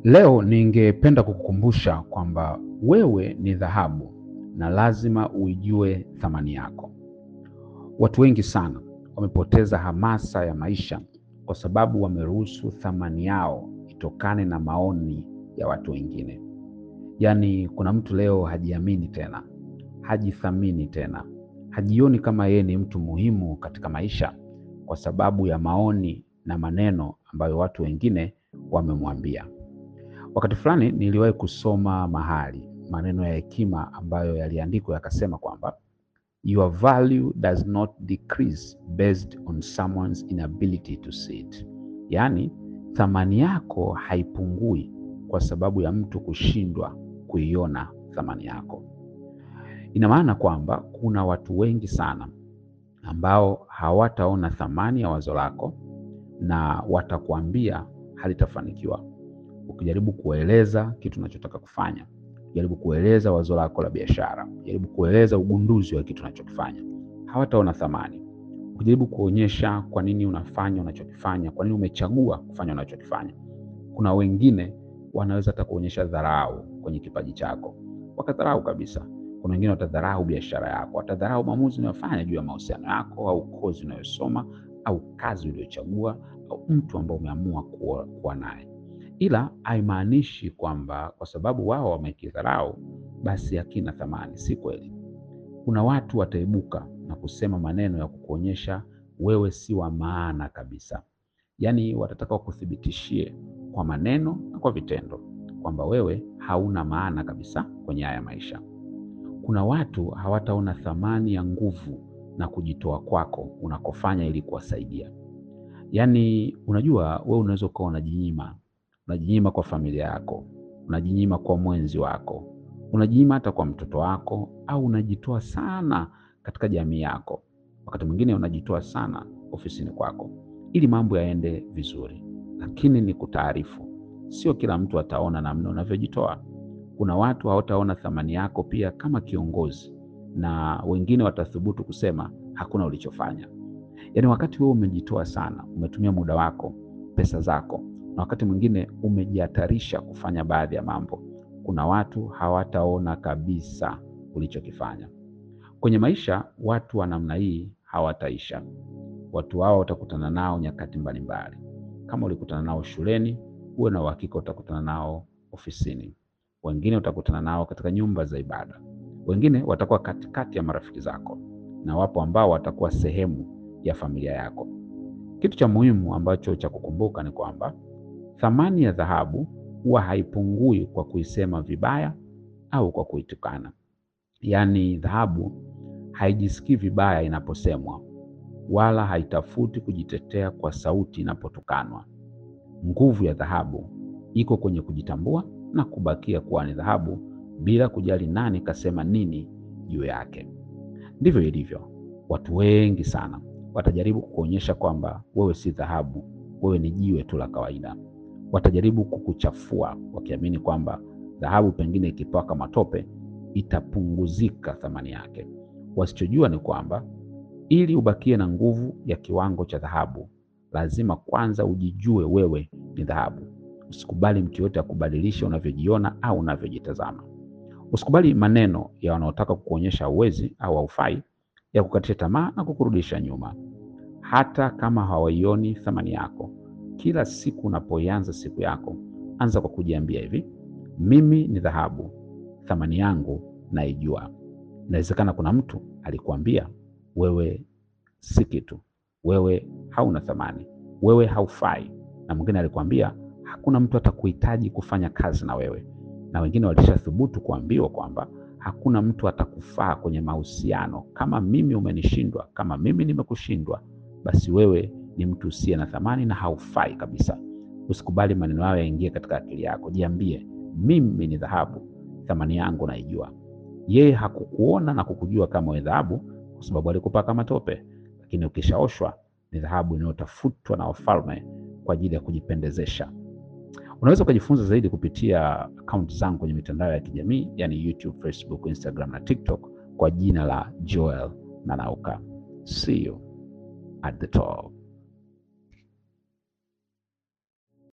Leo ningependa kukukumbusha kwamba wewe ni dhahabu na lazima uijue thamani yako. Watu wengi sana wamepoteza hamasa ya maisha kwa sababu wameruhusu thamani yao itokane na maoni ya watu wengine. Yaani, kuna mtu leo hajiamini tena, hajithamini tena, hajioni kama yeye ni mtu muhimu katika maisha kwa sababu ya maoni na maneno ambayo watu wengine wamemwambia. Wakati fulani niliwahi kusoma mahali maneno ya hekima ambayo yaliandikwa yakasema kwamba your value does not decrease based on someone's inability to see it, yaani thamani yako haipungui kwa sababu ya mtu kushindwa kuiona thamani yako. Ina maana kwamba kuna watu wengi sana ambao hawataona thamani ya wazo lako na watakuambia halitafanikiwa. Ukijaribu kueleza kitu unachotaka kufanya, jaribu kueleza wazo lako la biashara, jaribu kueleza ugunduzi wa kitu unachokifanya, hawataona thamani. Ukijaribu kuonyesha kwa nini unafanya unachokifanya, kwa nini umechagua kufanya unachokifanya, kuna wengine wanaweza hata kuonyesha dharau kwenye kipaji chako, wakadharau kabisa. Kuna wengine watadharau biashara yako, watadharau maamuzi unayofanya juu ya mahusiano yako au kozi unayosoma au kazi uliyochagua au mtu ambao umeamua kuwa, kuwa naye ila haimaanishi kwamba kwa sababu wao wamekidharau basi hakina thamani. Si kweli. Kuna watu wataibuka na kusema maneno ya kukuonyesha wewe si wa maana kabisa, yaani watataka wakuthibitishie kwa maneno na kwa vitendo kwamba wewe hauna maana kabisa kwenye haya maisha. Kuna watu hawataona thamani ya nguvu na kujitoa kwako unakofanya ili kuwasaidia. Yaani, unajua wewe unaweza ukawa unajinyima unajinyima kwa familia yako, unajinyima kwa mwenzi wako, unajinyima hata kwa mtoto wako, au unajitoa sana katika jamii yako. Wakati mwingine unajitoa sana ofisini kwako ili mambo yaende vizuri, lakini ni kutaarifu, sio kila mtu ataona namna unavyojitoa. Kuna watu hawataona thamani yako pia kama kiongozi, na wengine watathubutu kusema hakuna ulichofanya. Yaani, wakati wewe umejitoa sana, umetumia muda wako, pesa zako na wakati mwingine umejihatarisha kufanya baadhi ya mambo, kuna watu hawataona kabisa ulichokifanya kwenye maisha. Watu wa namna hii hawataisha. Watu hao utakutana nao nyakati mbalimbali. Kama ulikutana nao shuleni, uwe na uhakika utakutana nao ofisini. Wengine utakutana nao katika nyumba za ibada, wengine watakuwa katikati ya marafiki zako, na wapo ambao watakuwa sehemu ya familia yako. Kitu cha muhimu ambacho cha kukumbuka ni kwamba thamani ya dhahabu huwa haipungui kwa kuisema vibaya au kwa kuitukana. Yaani, dhahabu haijisikii vibaya inaposemwa, wala haitafuti kujitetea kwa sauti inapotukanwa. Nguvu ya dhahabu iko kwenye kujitambua na kubakia kuwa ni dhahabu bila kujali nani kasema nini juu yake. Ndivyo ilivyo. Watu wengi sana watajaribu kukuonyesha kwamba wewe si dhahabu, wewe ni jiwe tu la kawaida. Watajaribu kukuchafua wakiamini kwamba dhahabu pengine ikipaka matope itapunguzika thamani yake. Wasichojua ni kwamba ili ubakie na nguvu ya kiwango cha dhahabu, lazima kwanza ujijue wewe ni dhahabu. Usikubali mtu yoyote akubadilisha unavyojiona au unavyojitazama. Usikubali maneno ya wanaotaka kukuonyesha uwezi au haufai, ya kukatisha tamaa na kukurudisha nyuma, hata kama hawaioni thamani yako. Kila siku unapoianza siku yako, anza kwa kujiambia hivi: mimi ni dhahabu, thamani yangu naijua. Inawezekana kuna mtu alikuambia wewe si kitu, wewe hauna thamani, wewe haufai, na mwingine alikwambia hakuna mtu atakuhitaji kufanya kazi na wewe, na wengine walishathubutu kuambiwa kwamba hakuna mtu atakufaa kwenye mahusiano. Kama mimi umenishindwa, kama mimi nimekushindwa, basi wewe ni mtu usiye na thamani na haufai kabisa. Usikubali maneno hayo yaingie katika akili yako. Jiambie, mimi ni dhahabu, thamani yangu naijua. Yeye hakukuona na kukujua kama wewe dhahabu kwa sababu alikupaka matope, lakini ukishaoshwa ni dhahabu inayotafutwa na wafalme kwa ajili ya kujipendezesha. Unaweza ukajifunza zaidi kupitia akaunti zangu kwenye mitandao ya kijamii yani YouTube, Facebook, Instagram na TikTok kwa jina la Joel Nanauka. See you at the top.